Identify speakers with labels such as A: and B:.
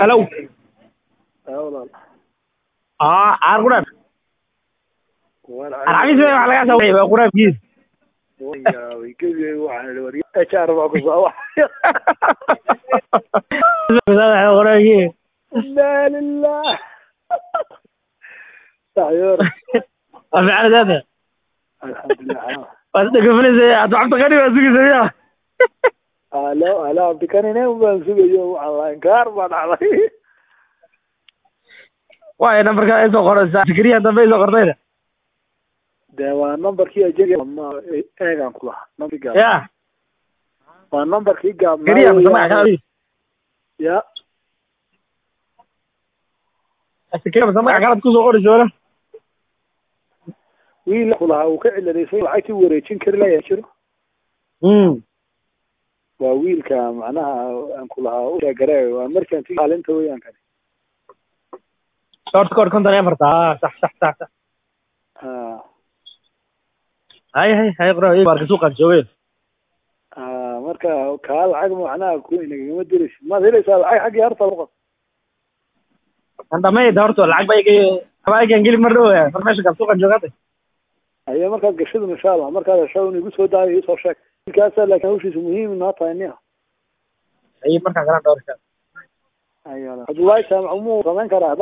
A: halow
B: haa walaal
A: aa caar quraaf
B: waan
A: alxamiis wey wax lagaa soo waa quraafkiis
B: yaabay gebi waxaan idhi war HR baa ku soo waxay
A: quraafkiis
B: inaa lilah saxyoor
A: waa fiican daada
B: alxamdulilah
A: waa sida gafanaysa aad waxba taqani waa sugaysa miya
B: alo alo abdikanine baan sugayo waxaan lahayn kaar baa dhacday
A: waayo nambarka ay soo qoraysaa fikriya dambe ay soo qortayna
B: dee waa numberkii ajega ma eegaan ku lahaa numberkii gaab
A: ya
B: waa numberkii gaabnaa
A: keliya mase
B: weeyaan.
A: magac kale
B: ya
A: fikriya mase magac kale kusoo qoraysa wala
B: wiil ku lahaa uu ka ciladaysan lacagtii wareejin kari layaa jiro
A: mm
B: waa wiilka macnaha aan ku lahaa u sheegare waa merchant maalinta weeyaan kani
A: short code konton iyo afarta ah sax sax sax sax
B: ha
A: hay hay hay quraaf marka suuqaan joogeen
B: ha marka kaa lacag macnaha ku inagama diraysid maad helaysaa lacag xaggii harta luqad
A: aan dhamayda horta lacag ba iga habaagan geli mar dhow informationka suuqaan joogaatay
B: ayo markaad gashadun insha allah markaad hesho in igu soo daayo isoo sheeg wiilkaasa laakiin hawshiisa muhiim noo tahay nia
A: ay markaan garan dhowr
B: ayo cabdullaahi jaamac umuu samayn karaa